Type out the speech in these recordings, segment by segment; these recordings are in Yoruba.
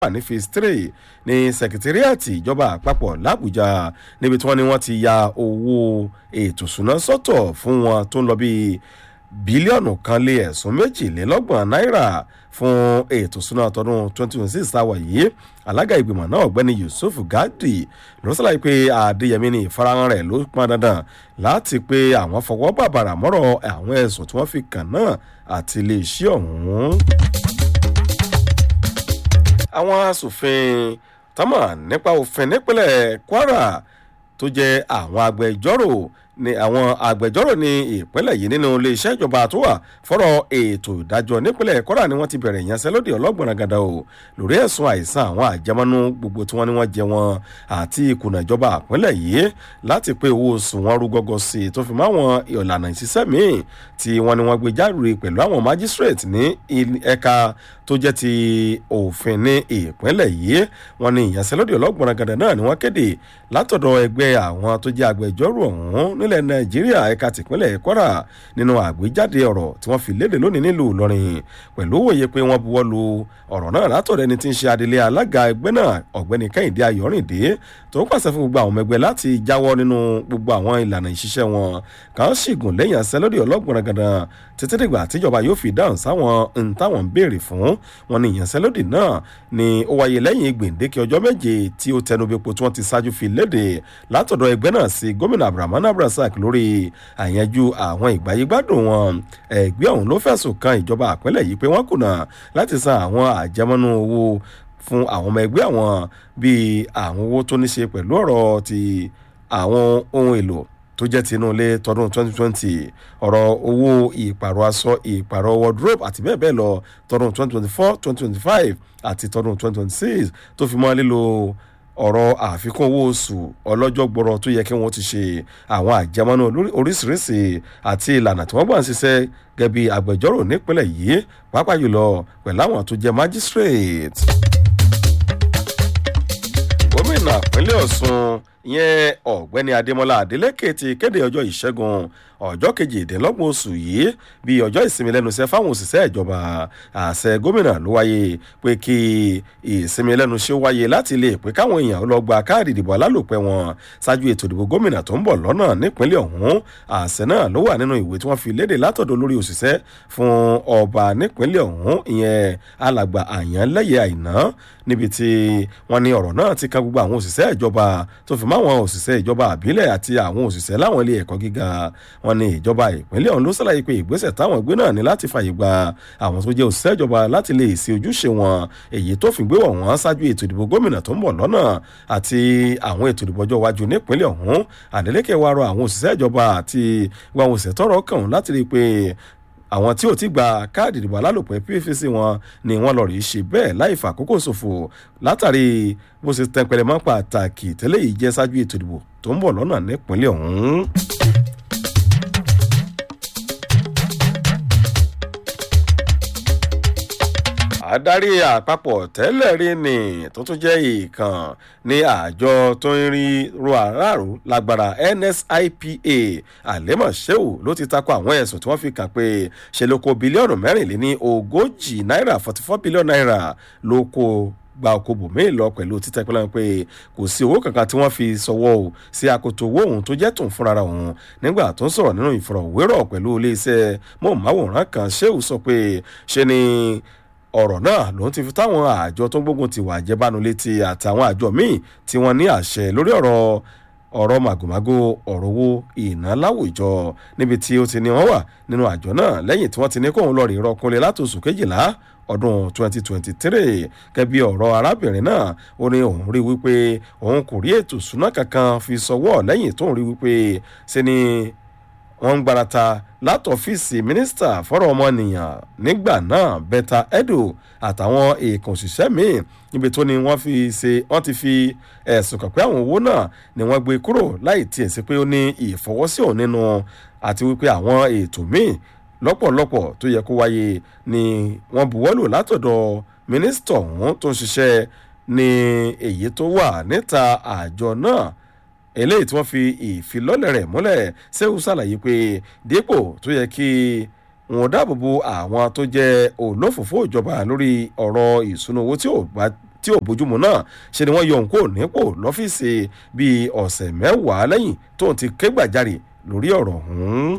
wà ní phase three ní sẹkítírìàtì ìjọba àpapọ̀ làbújá níbi tí wọ́n ní wọ́n ti ya owó ètò ìṣúná sọ́tọ̀ fún wọn tó ń lọ bíi bílíọ̀nù kan lé ẹ̀sùn méjìlélọ́gbọ̀n náírà fún ètò ìṣúná tọdún 2026 táwa yìí alága ìgbìmọ̀ náà ọ̀gbẹ́ni yusuf gadi ló ṣàlàyé pé adéyẹmí ní ìfarahàn rẹ̀ ló pọn dandan láti pé àwọn fọwọ́ bàbàrà mọ́rọ̀ àwọn ẹ̀sùn tí wọ́n fi kàn náà àti iléeṣẹ́ ọ̀hún. àwọn asòfin tọ́mọ̀ nípa òfin nípínlẹ̀ kwara tó jẹ́ àwọn agbẹjọ́rò ni àwọn agbẹjọ́rò ní ìpínlẹ̀ yìí nínú iléeṣẹ́ ìjọba tó wà fọ́rọ̀ ètò ìdájọ́ nípínlẹ̀ kọ́ra ni wọ́n ti bẹ̀rẹ̀ ìyanṣẹ́lódì ọlọ́gbọ̀n gàdá o lórí ẹ̀sùn àìsàn àwọn àjẹmọ́nú gbogbo tí wọ́n ní wọ́n jẹ wọn àti ìkùnà ìjọba ìpínlẹ̀ yìí láti pé owó oṣù wọn rú gọ́gọ́ sí i tó fi mọ́ àwọn ìlànà ìṣiṣẹ́ míì tí wọ́n ní wọ́n gbé jáde pẹ̀lú àwọn magistrate ní ẹ̀ka tó jẹ́ ti òfin ní ìpínlẹ̀ yìí wọ́n ní ìyanṣẹ́lódì ọlọ́gbọ̀n gàdá náà ni wọ́n kéde látọ̀dọ̀ ẹgbẹ́ àwọn tó jẹ́ agbẹjọ́rò ọ̀hún nílẹ̀ nàìjíríà ẹ̀ka tìpínlẹ̀ kwara nínú àgbéjáde ọ̀rọ̀ tí wọ́n fi léde lónìí nílùú ìlọrin pẹ̀lú òye pé wọ́n buwọ́ lu ọ̀rọ̀ náà látọ̀dọ̀ ẹni tí ń ṣe adelé alága ẹgbẹ́ náà ọ̀gbẹ́ni kẹ́hìndé ayọ̀rìndé tó ń pàṣẹ fún gbogbo àwọn ọmọ ẹgbẹ́ láti jáwọ́ nínú gbogbo àwọn ìlànà ìṣiṣẹ́ wọn kàn sì gùn lẹ́yìn àṣẹlódì ọlọ́gbọ̀n gandan títí dìgbà tíjọba yóò fi dáhùn sáwọn ohun táwọn ń béèrè fún wọn ní ìyanṣẹ́lódì náà ni ó wáyé lẹ́yìn gbèǹdéke ọjọ́ méje tí ó tẹnubẹ́po tí wọ́n ti ṣáájú fi léde látọ̀dọ̀ ẹgbẹ́ náà sí gómìnà abdulrahman abdulrasaq lórí àyànjú àwọn ìgbáyégbádùn wọn ẹgbẹ́ ọ̀hún ló fẹ̀sùn kan ìjọba àpẹẹlẹ̀ yìí pé wọ́n kùnà láti san àwọn àjẹmọ́nú owó fún àwọn ọmọ ẹgbẹ́ àwọn bíi àwọn owó tó ní ṣe pẹ̀lú ọ̀rọ̀ ti àwọn ohun èlò tó jẹ́ ti inú ilé tọdún 2020 ọ̀rọ̀ owó ìpàrọ̀ aṣọ ìpàrọ̀ wardrobe àti bẹ́ẹ̀ bẹ́ẹ̀ lọ tọdún 2024 2025 àti tọdún 2026 tó fi mọ́ lílo ọ̀rọ̀ àfikún owó oṣù ọlọ́jọ́ gbọ́rọ̀ tó yẹ kí wọ́n ti ṣe àwọn àjẹmọ́nú oríṣiríṣi àti ìlànà tí wọ́n gbà ń ṣiṣẹ́ gẹ́gẹ́ bí agbẹjọ́rò nípínlẹ̀ yìí pàápàá jùlọ pẹ̀lú àwọn tó jẹ́ magistrate. gómìnà ìpínlẹ̀ ọ̀sùn ìyẹn ọ̀gbẹ́ni adémọlá adélèké ti kéde ọjọ́ ìṣẹ́gun ọjọ́ kejìdínlọ́gbọ̀n oṣù yìí bíi ọjọ́ ìsinmi lẹ́nu iṣẹ́ fáwọn òṣìṣẹ́ ìjọba àṣẹ gómìnà ló wáyé pé kí ìsinmi lẹ́nu iṣẹ́ wáyé láti lè pé káwọn èèyàn lọ gba káàdì ìdìbò alálòpẹ́ wọn ṣáájú ètò ìdìbò gómìnà tó ń bọ̀ lọ́nà nípínlẹ̀ ọ̀hún àṣẹ náà ló wà nínú ìwé tí wọ́n fi léde látọ̀dọ̀ lórí òṣìṣẹ́ fún ọba nípínlẹ̀ ọ̀hún ìyẹn alàgbà àyànlẹ́yẹ àìná níbi tí wọ́n ní ọ̀rọ̀ náà ti kan gbogbo àwọn òṣìṣẹ́ ìjọba tó fi máwọn òṣìṣẹ́ ìjọba àbílẹ̀ àti àwọn òṣìṣẹ́ láwọn ilé ẹ̀kọ́ gíga wọn ní ìjọba ìpínlẹ̀ ọ̀hún ló ṣàlàyé pé ìgbésẹ̀ táwọn gbé náà ní láti fàyè gba àwọn tó jẹ́ òṣìṣẹ́ ìjọba láti lè ṣe ojúṣe wọn èyí tó fi gbé wọ̀ wọ́n ṣáájú ètò ìdìbò gómìnà tó ń bọ̀ lọ́nà àti àwọn ètò ìdìbò ọjọ́ iwájú nípínlẹ̀ ọ̀hún Adeleke wá rọ àwọn òṣìṣẹ́ ìjọba àti àwọn òṣìṣẹ́ tọ́rọ̀ kàn láti rí i pé àwọn tí ò ti gba káàdì ìdìbò alálòpẹ́ pvc wọn ni wọ́n lọ rí ṣe bẹ́ẹ̀ láì fà àkókò ṣòfò látàrí bó ṣe tẹnpẹlẹ mọ́ pàtàkì tẹ́lẹ̀ yìí jẹ́ ṣáájú ètò ìdìbò tó ń bọ̀ lọ́nà nípínlẹ̀ ọ̀hún. adarí àpapọ̀ tẹ́lẹ̀ rí ni tó tún jẹ́ ìkàn ní àjọ tó ń rí ro aráàlú lágbára NSIPA àlẹ́mọ̀ sheu ló ti takò àwọn ẹ̀sùn tí wọ́n fi kàn pé ṣe ló kó bílíọ̀nù mẹ́rìnléní ogójì náírà forty four billion naira ló kó gba oko bòmíì lọ pẹ̀lú títẹ̀ pẹ́lú pé kò sí owó kankan tí wọ́n fi sọwọ́ o sí akoto owó òun tó jẹ́ tòun fúnra òun nígbà tó ń sọ̀rọ̀ nínú ìfọ̀rọ̀wérọ̀ pẹ̀lú iléeṣẹ́ mọ̀ọ́máwòrán kan sheu sọ pé ṣe ni ọ̀rọ̀ náà ló ń ti fi táwọn àjọ tó ń gbógun ti wà jẹ́bánu létí àtàwọn àjọ míì tí wọ́n ní àṣẹ lórí ọ̀rọ̀ ọ̀rọ̀ màgòmágó ọ̀rọ̀ owó ìná láwùjọ níbi tí ó ti ní wọ́n wà nínú àjọ náà lẹ́yìn tí wọ́n ti ní kóun lọ́ọ́ rí rọkùnrin látòsù kejìlá ọdún 2023 kẹbi ọ̀rọ̀ arábìnrin náà ó ní òun rí wípé òun kò rí ètò ìṣúná kankan fi sọwọ́ lẹ́yìn tóun rí wípé ṣe ni wọ́n ń gbarata látọ̀fíìsì mínísítà fọ́rọ̀ ọmọnìyàn nígbà náà bẹ́tà edo àtàwọn èèkàn òṣìṣẹ́ míì níbi tó ni wọ́n fi ṣe wọ́n ti fi ẹ̀sùn kàn pé àwọn owó náà ni wọ́n gbé kúrò láì tiẹ̀ sí pé ó ní ìfọwọ́sí òun nínú àti wípé àwọn ètò míì lọ́pọ̀lọpọ̀ tó yẹ kó wáyé ni wọ́n buwọ́lù látọ̀dọ̀ mínísítà ọ̀hún tó ń ṣiṣẹ́ ní èyí tó wà níta àjọ náà eléyìí tí wọ́n fi ìfilọ́lẹ̀ rẹ̀ múlẹ̀ ṣéwù ṣàlàyé pé dípò tó yẹ kí wọn dáàbò bo àwọn tó jẹ́ olófòfó ìjọba lórí ọ̀rọ̀ ìṣúná owó tí ò bá tí ò bójúmu náà ṣe ni wọ́n yọ òun kúrò nípò lọ́fíìsì bíi ọ̀sẹ̀ mẹ́wàá lẹ́yìn tóun ti ké gbàjarè lórí ọ̀rọ̀ ọ̀hún.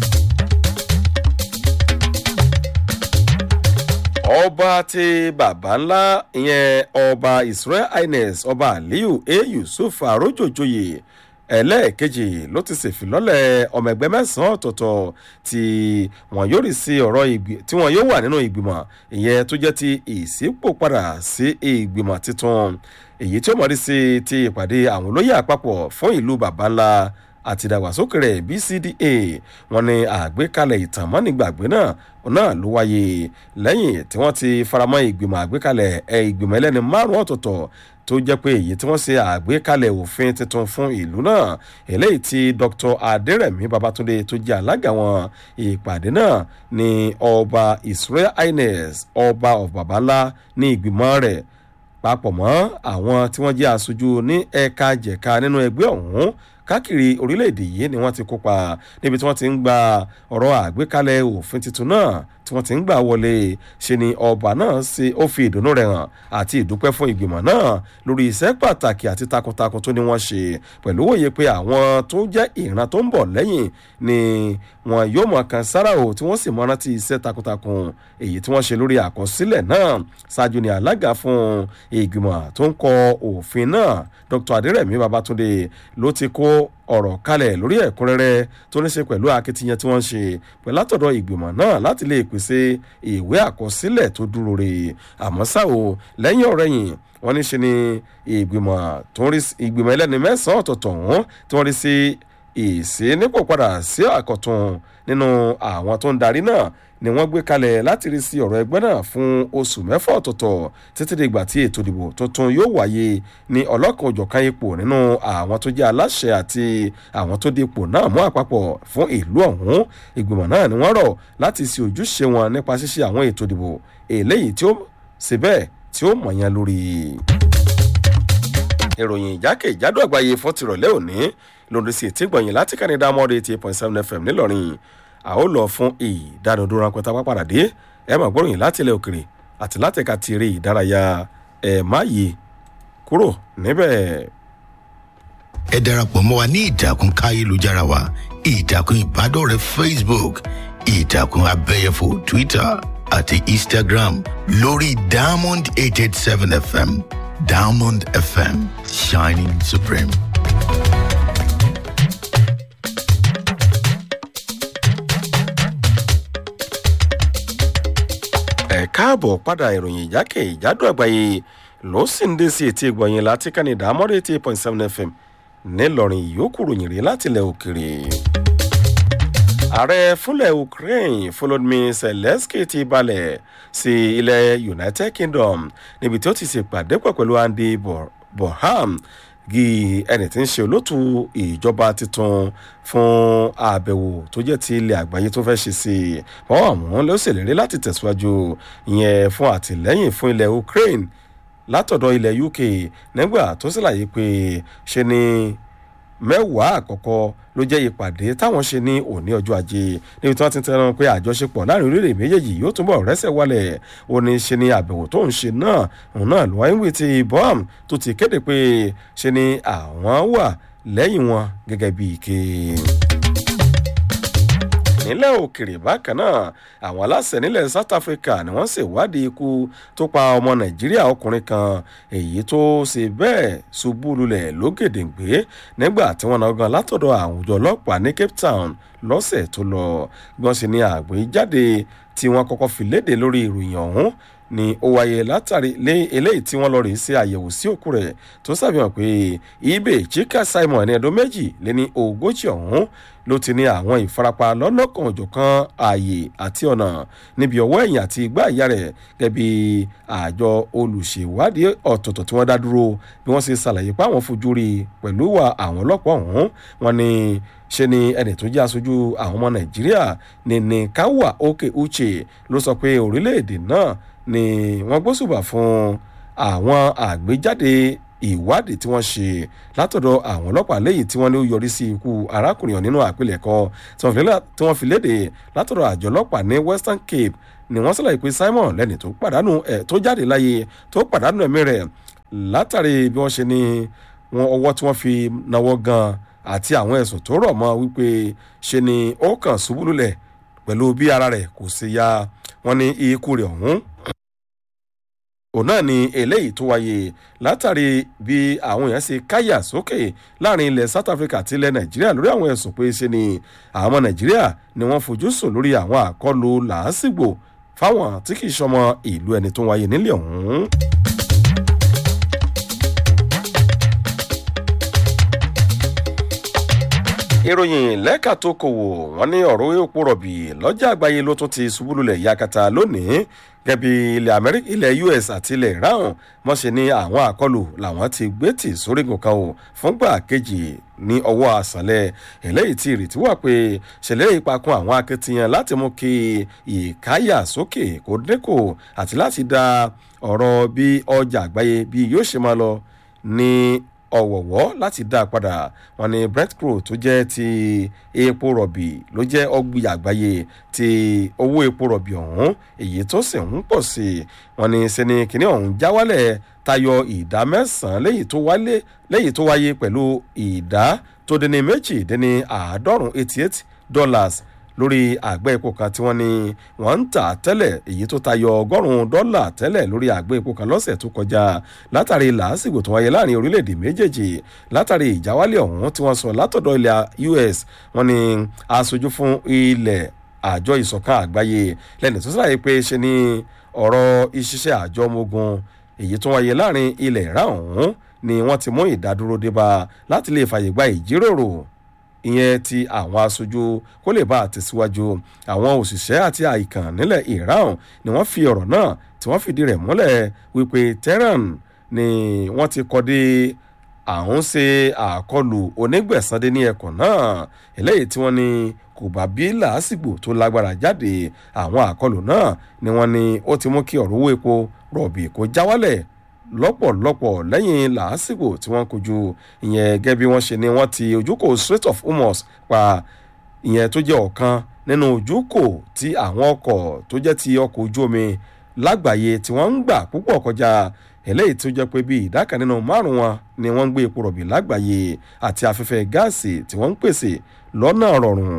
ọba ti bàbá ńlá ìyẹn ọba israel highness ọba aliyu a yusuf arojojoye ẹlẹ́ẹ̀kejì ló ti ṣèfilọ́lẹ̀ ọmọ ẹgbẹ́ mẹ́sàn-án ọ̀tọ̀ọ̀tọ̀ tí wọ́n yóò rí sí ọ̀rọ̀ tí wọ́n yóò wà nínú ìgbìmọ̀ ìyẹn tó jẹ́ ti ìsípò padà sí ìgbìmọ̀ tuntun èyí tí ó mọ̀ rí sí ti ìpàdé àwọn olóyè àpapọ̀ fún ìlú bàbá ńlá àti ìdàgbàsókè rẹ̀ bcda wọn ni àgbékalẹ̀ ìtàn mọ́nìgbàgbé náà náà ló wáyé lẹ́yìn tí wọ́n ti faramọ́ ìgbìmọ̀ àgbékalẹ̀ ẹ̀ ìgbìmọ̀ ẹlẹ́ni márùn-ún ọ̀tọ̀ọ̀tọ̀ tó jẹ́ pé èyí tí wọ́n ṣe àgbékalẹ̀ òfin tuntun fún ìlú náà eléyìí tí dr adérẹ̀mí babatunde tó jẹ́ alága wọn ìpàdé náà ní ọba israel highness ọba of babala ní ìgbìmọ̀ rẹ̀ papọ̀ mọ́ àwọn tí wọ́n jẹ́ aṣojú ní ẹ̀ka jẹ̀ka nínú ẹgbẹ́ ọ̀hún káàkiri orílẹ̀-èdè yìí ni wọ́n ti kópa níbi tí wọ́n ti ń gba ọ̀rọ̀ àgbékalẹ̀ òfin tuntun náà tí wọ́n ti ń gbà wọlé ṣe ni ọba náà ṣe ó fi ìdùnnú rẹ̀ hàn àti ìdúpẹ́ fún ìgbìmọ̀ náà lórí iṣẹ́ pàtàkì àti takuntakun tó ní wọ́n ṣe pẹ̀lú òye pé àwọn tó jẹ́ ìran tó ń bọ̀ lẹ́yìn ni wọn yóò mọ̀ kan sára o tí wọ́n sì mọ́ rántí iṣẹ́ takuntakun èyí tí wọ́n ṣe lórí àkọsílẹ̀ náà ṣáájú ni alága fún ìgbìmọ̀ tó ń kọ òfin náà dr adérẹ̀mí babatunde ló ti kó ọ̀rọ̀ kalẹ̀ lórí ẹ̀kúnrẹ́rẹ́ tó ní ṣe pẹ̀lú akitiyan tí wọ́n ń ṣe pẹ̀lú látọ̀dọ̀ ìgbìmọ̀ náà láti lè pèsè ìwé àkọsílẹ̀ tó dúró re àmọ́ ṣá o lẹ́yìn ọ̀rẹ́yìn wọ́n ní ṣe ni ìgbìmọ̀ tó ń rí ìgbìmọ̀ ẹlẹ́ni mẹ́sàn-án ọ̀tọ̀ọ̀tọ̀ ọ̀hún tí wọ́n rí sí ìsínípò padà sí àkọ̀tún nínú àwọn tó ń darí náà ni wọ́n gbé kalẹ̀ láti rí sí ọ̀rọ̀ ẹgbẹ́ náà fún oṣù mẹ́fà ọ̀tọ̀ọ̀tọ̀ títí dìgbà tí ètò ìdìbò tuntun yóò wáyé ní ọlọ́kan òjọ̀kan ipò nínú àwọn tó jẹ́ aláṣẹ àti àwọn tó dipò náà mú àpapọ̀ fún ìlú ọ̀hún ìgbìmọ̀ náà ni wọ́n rọ̀ láti ṣe ojúṣe wọn nípa ṣíṣe àwọn ètò ìdìbò eléyìí tí ó ṣe bẹ́ẹ̀ tí ó mọ̀yán lórí. ìròyìn ìjákèjádò àgbáyé fún tìrọ̀lẹ́ òní lòdì sí ètí gbọ̀nyìn láti kánidá mọ́ọ̀dé eighty eight point seven fm ńìlọrin a ó lọ fún ìdánudúró ráńpẹ́ tá a bá padà dé ẹ máa gbọ́ròyìn láti ilẹ̀ òkèrè àti láti ẹ̀ka ti eré ìdárayá ẹ̀ má yí kúrò níbẹ̀. ẹ darapọ̀ mọ́ wa ní ìtàkùn káyélujára wa ìtàkùn ìbádọ́rẹ̀ẹ́ facebook ìtàkùn abẹ́yẹfò twitter àti instagram lórí diamond eight eight seven fm diamond fm shining supreme. ẹ káàbọ̀ padà ìròyìn ìjákè ìjádùn àgbáyé ló sì ń dé sí etí ìgbọ̀nyìn láti kánidà mọ́rẹ́ eighty eight point seven fm ńìlọrin ìyókù ròyìn rí láti ilẹ̀ òkèrè. ààrẹ fúnlẹ̀ ukraine volodymyr zelensky ti balẹ̀ sí ilẹ̀ united kingdom níbi tí ó ti ṣèpàdé pọ̀ pẹ̀lú andy borham gi ẹni tí ń ṣe olótú ìjọba tuntun fún àbẹ̀wò tó jẹ́ ti ilẹ̀ àgbáyé tó fẹ́ ṣe sí i wọ́n àmọ́ ló ṣèlérí láti tẹ̀síwájú ìyẹn fún àtìlẹ́yìn fún ilẹ̀ ukraine látọ̀dọ̀ ilẹ̀ uk nígbà tó ṣàlàyé pé ṣe ni mẹ́wàá àkọ́kọ́ ló jẹ́ ìpàdé táwọn ṣe ní òní ọjọ́ ajé níbi tí wọ́n ti ń tẹnu pé àjọṣepọ̀ láàrin orílẹ̀ méjèèjì yóò túbọ̀ rẹ́sẹ̀ wálẹ̀ ó ní ṣe ni àbẹ̀wò tó ń ṣe náà òun náà ló wáyé wí ti bọ́m tó ti kéde pé ṣe ni àwọn wà lẹ́yìn wọn gẹ́gẹ́ bí ike nílẹ̀ òkèrè bákan náà àwọn aláṣẹ nílẹ̀ south africa ni wọ́n ṣèwádìí ikú tó pa ọmọ nàìjíríà ọkùnrin kan èyí tó ṣe bẹ́ẹ̀ ṣubú lulẹ̀ lógèdèǹgbé nígbà tí wọ́n náà gan látọ̀dọ̀ àwùjọ ọlọ́pàá ní cape town lọ́sẹ̀ tó lọ gbọ́n sì ni àgbéjáde tí wọ́n kọ́kọ́ fi léde lórí ìròyìn ọ̀hún ni ó wáyé látàrí lé eléyìí tí wọ́n lọ rèé ṣe àyẹ̀wò sí òkú rẹ̀ tó ṣàfihàn pé ibè chika simon ẹni ẹdún méjì lé ní ogójì ọ̀hún ló ti ní àwọn ìfarapa lọ́lọ́kan òjọ̀kan ààyè àti ọ̀nà níbi ọwọ́ ẹ̀yìn àti igbá ìyá rẹ̀ gẹ́bí àjọ olùṣèwádìí ọ̀tọ̀ọ̀tọ̀ tí wọ́n dá dúró bí wọ́n ṣe ṣàlàyé pé àwọn fojú rí pẹ̀lú wa àwọn ọlọ́pàá ọ̀hún wọn ni ṣe ni ẹni tó jẹ́ aṣojú àwọn ọmọ nàìjíríà ní káwà òkè uche ló sọ pé orílẹ̀-èdè náà ni wọ́n gbósùbà fún àwọn àgbéjáde ìwádìí tí wọ́n ṣe látọ̀dọ̀ àwọn ọlọ́pàá lẹ́yìn tí wọ́n ní ó yọrí sí ikú arákùnrin nínú àpilẹ̀kọ tí wọ́n fi léde látọ̀dọ̀ àjọ ọlọ́pàá ní western cape ni wọ́n sọ̀rọ̀ pé simon lẹ́ni tó pàdánù ẹ̀ tó jáde láyé tó pàdánù ẹ̀mí rẹ̀ látàrí bí wọ́n ṣe ní wọn ọwọ́ tí wọ́n fi náwó gan àti àwọn ẹ̀sùn tó rọ̀ mọ́ wípé ṣe ni ó kàn ṣubú lulẹ̀ pẹ̀lú bí ara rẹ̀ kò ṣe ya wọ́n ní ikú rẹ̀ ọ̀hún òun náà ni eléyìí tó wáyé látàrí bí àwọn èèyàn ṣe káyà sókè láàrin ilẹ̀ south africa àti ilẹ̀ nàìjíríà lórí àwọn ẹ̀sùn pé ṣe ni àwọn ọmọ nàìjíríà ni wọ́n fojú sùn lórí àwọn àkọlù làásìgbò fáwọn tí kì í ṣọmọ ìlú ẹni tó wáyé nílẹ̀ ọ̀hún. ìròyìn lẹ́ka tó kòwò wọ́n ní ọ̀rọ̀ epo rọ̀bì lọ́jà àgbáyé ló tún ti ṣubú lulẹ̀ yakata lónìí gẹ́bí ilẹ̀ amẹ́ríkà ilẹ̀ us àti ilẹ̀ iran wọ́n ṣe ní àwọn àkọlù làwọn ti gbé tì sórígun kan o fúngbà kejì ní ọwọ́ àṣàlẹ̀ eléyìí tí ìrètí wà pé ṣẹlẹ̀ ìpakun àwọn akitiyan láti mú kí ìkáyà sókè kó dínkù àti láti dá ọ̀rọ̀ bí ọjà àgbáyé bí yóò ṣe máa lọ ní ọ̀wọ̀wọ́ láti dá a padà wọn ni brent crow tó jẹ́ ti epo rọ̀bì ló jẹ́ ọgbìn àgbáyé ti owó epo rọ̀bì ọ̀hún èyí tó sì ń pọ̀ sí i wọn ni sẹ́ni kìnìún ọ̀hún já wálẹ̀ tayọ ìdá mẹ́sàn-án lẹ́yìn tó wálé lẹ́yìn tó wáyé pẹ̀lú ìdá tó dín ní méjì dín ní àádọ́rùn eighty eight dollars lórí àgbẹ̀ epo kan tí wọ́n ní wọ́n ń tà tẹ́lẹ̀ èyí tó tayọ ọgọ́rùn-ún dọ́là tẹ́lẹ̀ lórí àgbẹ̀ epo kan lọ́sẹ̀ tó kọjá látàrí làásìgbò tó wáyé láàrin orílẹ̀-èdè méjèèjì látàrí ìjáwálẹ̀ ọ̀hún tí wọ́n sọ látọ̀dọ̀ ilẹ̀ us wọ́n ní aṣojú fún ilẹ̀ àjọ ìsọ̀kan àgbáyé lẹ́nu tó sàlàyé pé ṣe ni ọ̀rọ̀ ìṣiṣẹ́ àjọ ọmọ ogun èyí tó wáyé láàrin ilẹ̀ ìrà ọ̀hún ni wọ́n ti mú ìdádúró débà láti lè fàyè gba ìjíròrò ìyẹn ti àwọn aṣojú kó lè bá a tẹ̀síwájú àwọn òṣìṣẹ́ àti àìkàn nílẹ̀ iran ni wọ́n fi ọ̀rọ̀ náà tí wọ́n fìdí rẹ̀ múlẹ̀ wípé tehran ni wọ́n ti kọ́ dé àwọn ṣe àkọlù onígbẹ̀sánde ní ẹkùn náà eléyìí tí wọ́n ní kò bá bí làásìgbò tó lágbára jáde àwọn àkọlù náà ni wọ́n ní ó ti mú kí ọ̀rọ̀ owó epo rọ̀bì kó já wálẹ̀ lọ́pọ̀lọpọ̀ lẹ́yìn làásìgbò tí wọ́n kojú ìyẹn gẹ́gẹ́ bí wọ́n ṣe ni wọ́n ti ojúkò strait of hormuz pa ìyẹn tó jẹ́ ọ̀kan nínú ojúkò tí àwọn ọkọ̀ tó jẹ́ ti ọkọ̀ ojú omi lágbàáyé tí wọ́n ń gbà púpọ̀ kọjá eléyìí tó jẹ́ pé bí ìdá kan nínú márùn wọn ni wọ́n ń gbé epo rọ̀bì lágbàáyé àti afẹ́fẹ́ gáàsì tí wọ́n ń pèsè lọ́nà rọrùn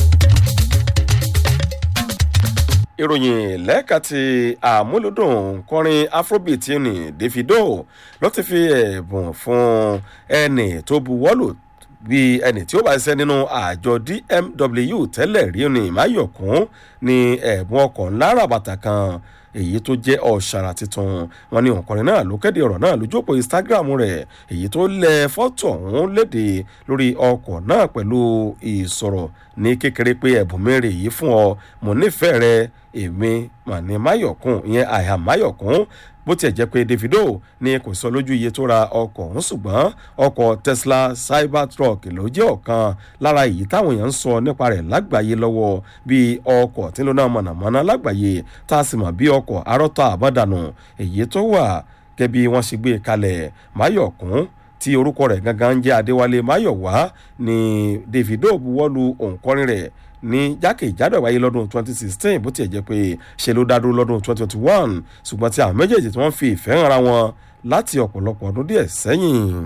ìròyìn lẹ́ka ti àmúlòdùn kọrin afrobeat ní davido ló ti fi ẹ̀bùn fún ẹnì tó buwọ́lù bí ẹnì tí ó bá ṣiṣẹ́ nínú àjọ dmw tẹ́lẹ̀ rí ní máyọ̀kún ní ẹ̀bùn ọkọ̀ ńlá ràbàtà kan èyí tó jẹ́ ọ̀ṣàrà tuntun wọn ní òǹkọrin náà ló kéde ọ̀rọ̀ náà lójú òpó instagram rẹ̀ èyí tó lẹ fọ́tò ọ̀hún léde lórí ọkọ̀ náà pẹ̀lú ìsọ̀rọ̀ ní kékeré pé ẹ̀bùn mẹ́rin yìí fún ọ mo nífẹ̀ẹ́ rẹ èmi màní máyọ̀kún ìyẹn àìhà máyọ̀kún bó tiẹ̀ jẹ́ pé davido ní kò sọ lójú iye tó ra ọkọ̀ ọ̀hún ṣùgbọ́n ọkọ̀ tesla cybertruck ló jẹ́ ọ̀kan lára èyí táwọn èèyàn ń sọ nípa rẹ̀ lágbàáyé lọ́wọ́ bíi ọkọ̀ tí ń lọ náà mọ̀nàmọ́ná lágbàáyé tá a sì mọ̀ bí ọkọ̀ arọ́tọ̀ àbọ̀dànù èyí tó wà gẹ́bí wọ́n ṣe gbé kalẹ̀ máyọ̀kún tí orúkọ rẹ̀ gangan ń jẹ́ adéwálé máyọ̀wá ni davido buwọ́lu òǹkọrin rẹ̀ ní jákèjádò wáyé lọ́dún 2016 bó tiẹ̀ jẹ́ pé ṣe ló dádúró lọ́dún 2021 ṣùgbọ́n tí àwọn méjèèjì tí wọ́n fi ìfẹ́ hàn ara wọn láti ọ̀pọ̀lọpọ̀ ọdún díẹ̀ sẹ́yìn.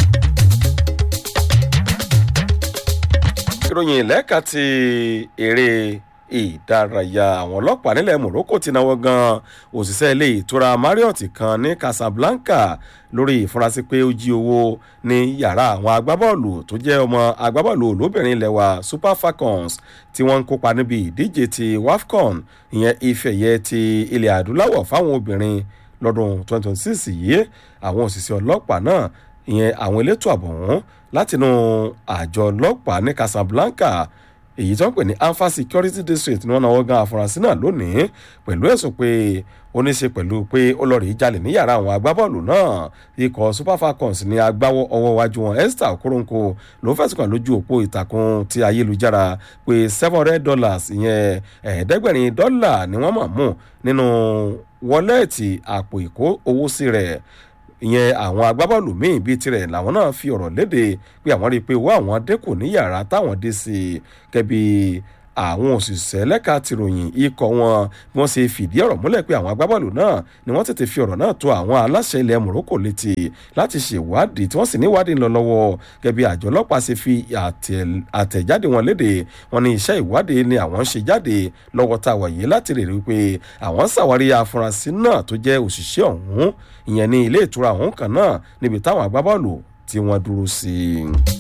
ìròyìn lẹ́ka ti eré ìdárayá àwọn ọlọ́pàá nílẹ̀ morocco ti náwó gan òṣìṣẹ́ ilé ìtura marriott kan ní casablanca lórí ìfurasí pé ó jí owó ní yàrá àwọn agbábọ́ọ̀lù tó jẹ́ ọmọ agbábọ́ọ̀lù olóbìnrin ilẹ̀ wa super falcons tí wọ́n ń kópa níbi ìdíje ti wafcon ìyẹn ìfẹ̀yẹ ti ilẹ̀ adúláwọ̀ fáwọn obìnrin lọ́dún 2026 yìí àwọn òṣìṣẹ́ ọlọ́pàá náà ìyẹn àwọn elétò àbọ̀ wọn látinú àjọ ọlọ́pàá ní casablanca èyí tó ń pè ní alpha security district ní wọn náà wọ́n gan àfúrásì náà lónìí pẹ̀lú ẹ̀sùn pé ó ní ṣe pẹ̀lú pé ó lọ rí jalè ní yàrá àwọn agbábọ́ọ̀lù náà ikọ̀ super falcons ní agbáwọ́ ọwọ́ wájú wọn esther okoronkwo ló fẹ̀sùn kàn lójú òpó ìtàkùn ti ayélujára pé seven hundred dollars ìyẹn ẹ̀ẹ́dẹ́gbẹ̀rin dọ́là ni wọ́n mọ̀ mú nínú wọ́lẹ́ẹ̀tì àpò ìkó owó sí rẹ̀ ìyẹn àwọn agbábọ́ọ̀lù míì bíi tirẹ̀ làwọn náà fi ọ̀rọ̀ léde pé àwọn rí i pé owó àwọn dínkù ní yàrá táwọn dé sí i kẹ́bi àwọn òṣìṣẹ́ lẹ́ka tìròyìn ikọ̀ wọn bí wọ́n ṣe fìdí ọ̀rọ̀ múlẹ̀ pé àwọn agbábọ́ọ̀lù náà ni wọ́n tètè fi ọ̀rọ̀ náà tó àwọn aláṣẹ ilẹ̀ Morocco létí láti ṣèwádìí tí wọ́n sì níwádìí ń lọ lọ́wọ́ gẹ́gẹ́ bí àjọ ọlọ́pàá ṣe fi àtẹ̀jáde wọn léde wọn ní iṣẹ́ ìwádìí ni àwọn ń ṣe jáde lọ́wọ́ tá a wà yìí láti rè rí pé àwọn ṣàwárí afurasí náà tó jẹ́ òṣìṣẹ́ ọ̀hún ìyẹn ní ilé ìtura ọ̀hún kan náà níbi táwọn agbábọ́ọ̀lù tí wọ́n dúró sí i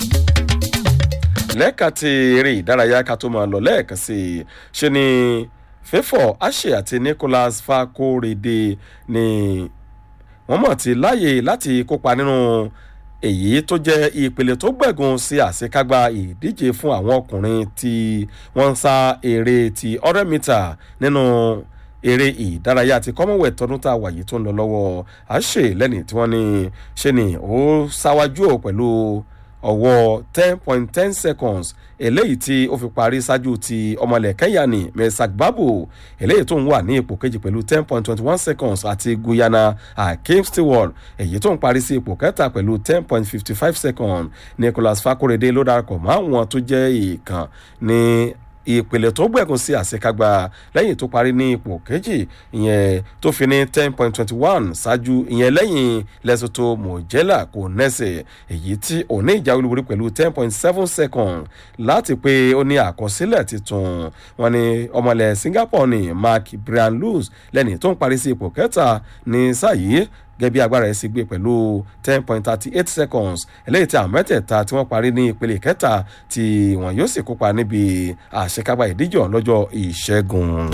lẹ́ka ti eré ìdárayá ká tó máa lọ lẹ́ẹ̀kan sí i ṣe ni fẹ́fọ̀ àṣẹ àti Nicholas Fakorede ni wọ́n mọ̀ ti láàyè láti kópa nínú èyí tó jẹ́ ìpele tó gbẹ̀gùn sí àṣekágbá ìdíje fún àwọn ọkùnrin tí wọ́n ń sá eré ti hundred meter nínú eré ìdárayá ti commonwealth tọdún tá a wà yìí tó ń lọ lọ́wọ́ àṣẹ lẹ́ni tí wọ́n ní ṣe ni ó ṣáwájú ò pẹ̀lú ọwọ́ ten point ten seconds eléyìí tí ó fi parí ṣáájú ti ọmọlẹ̀ kẹ́yà ní mesak babu eléyìí tó ń wà ní ipò kejì pẹ̀lú ten point twenty one seconds àti guyana akeem stewart èyí tó ń parí sí ipò kẹta pẹ̀lú ten point fifty five seconds nicholas fakorede ló darapọ̀ mọ́ àwọn tó jẹ́ ìkàn ní ìpele tó gbẹ̀gùn sí àṣekágbá lẹ́yìn tó parí ní ipò kejì ìyẹn tó fi ní ten point twenty one ṣáájú ìyẹn lẹ́yìn Lesotho Mojela kò nẹ́sẹ̀ èyí tí òní ìjà olúborí pẹ̀lú ten point seven second láti pé ó ní àkọsílẹ̀ tuntun wọn ni ọmọlẹ̀ Singapore ní Mark Brian Lewis lẹ́ni tó ń parí sí ipò kẹta ní sáà yìí gẹ́bí agbára ẹ̀ sì gbé pẹ̀lú ten point thirty eight seconds eléyìí tí àwọn mẹ́tẹ̀ẹ̀ta tí wọ́n parí ní ìpele kẹta tí wọ́n yóò sì kópa níbi àṣekágbá ìdíje lọ́jọ́ ìṣẹ́gun.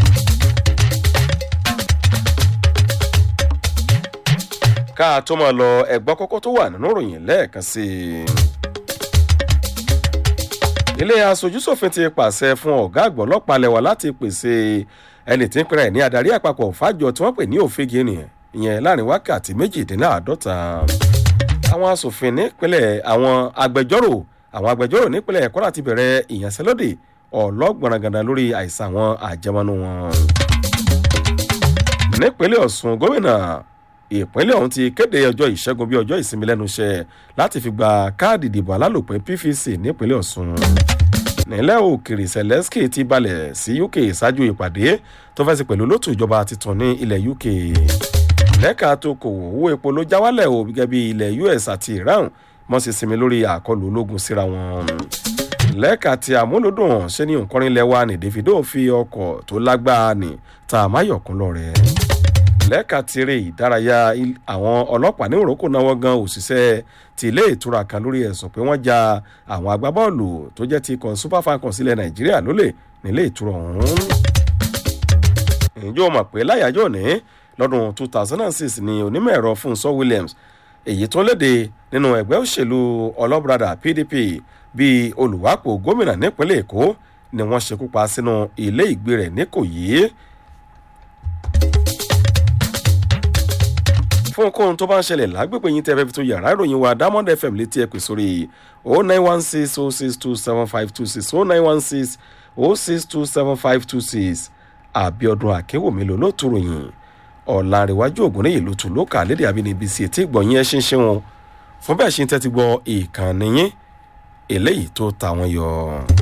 ká tó máa lọ ẹ̀gbọ́n kókó tó wà nínú ìròyìn lẹ́ẹ̀kan sí i ilé aṣojúṣòfin ti pàṣẹ fún ọ̀gá àgbọ̀ ọlọ́pàá lẹ́wà láti pèsè ẹni tí ń pẹ́rẹ́ ní adarí àpapọ̀ fàjọ tí wọ́n pè ní òfegè nìyẹn ìyẹn láàrin wákàtí méjìdínláàádọ́ta àwọn asòfin nípínlẹ̀ àwọn agbẹjọ́rò àwọn agbẹjọ́rò nípínlẹ̀ ẹ̀kọ́ láti bẹ̀rẹ̀ ìyanṣẹ́lódì ọlọ́gbọ̀nrangàdà lórí àìsàn àwọn àjẹmọ́nú wọn. nípínlẹ̀ ọ̀ṣun gómìnà ìpínlẹ̀ ọ̀hún ti kéde ọjọ́ ìṣẹ́gun bí ọjọ́ ìsinmi lẹ́nu iṣẹ́ láti fi gba káàdì ìdìbò alálòpẹ́ pvc nípínlẹ̀ ọ̀ṣun nílẹ̀ òkèrè zelensky ti balẹ̀ sí uk ṣáájú ìpàdé tó fẹ́ sí pẹ̀lú lótú ìjọba titun ní ilẹ̀ uk lẹ́ka tó kòwò owó epo ló já wálẹ̀ o gẹ́gẹ́ bí ilẹ̀ us àti iran mọ́ sí sinmi lórí àkọlù ológun síra wọn. lẹ́ka tí àmúlòdùn ṣe ní òǹkọrin lẹ́wà ní davido fi ọkọ̀ tó lágbára ní ta amáyọ̀kún lọ rẹ̀. lẹ́ka tí eré ìdárayá àwọn ọlọ́pàá ní òrókò náwó gan òṣìṣẹ́ ti ilé ìtura kan lórí ẹ̀sùn pé wọ́n ja àwọn agbábọ́ọ̀lù tó jẹ́ ti ikọ̀ super falcons ilẹ̀ nàìjíríà lólè nílé ìtura ọ̀hún. ìjọ mọ̀ pé láyàjọ́ ní lọ́dún 2006 ni onímọ̀ ẹ̀rọ Fúnṣọ́ Williams èyí tó léde nínú ẹgbẹ́ òṣèlú ọlọ́bùradà PDP bíi olùwápò gómìnà nípínlẹ̀ Èkó ni wọ́n ṣekú pa sínú ilé ìgbé rẹ̀ níkòyí. fún ohunkóhun tó bá ń ṣẹlẹ̀ lágbègbè yín tẹ́fẹ́ fi tó yàrá ìròyìn wa Diamond FM létí ẹ pè sórí 09160627526 09160627526 Àbíọ́dún Akéwòmí ló ló tó ròyìn ọ̀làǹrẹ̀wájú ògúnníyì ló tún ló kà lédè àbínibí sí etí ìgbọ̀nyín ẹ ṣe ń ṣe wọn fún bẹ́ẹ̀ ṣe ń tẹ́tí gbọ́ ìkànnì yín eléyìí tó ta wọn yọ.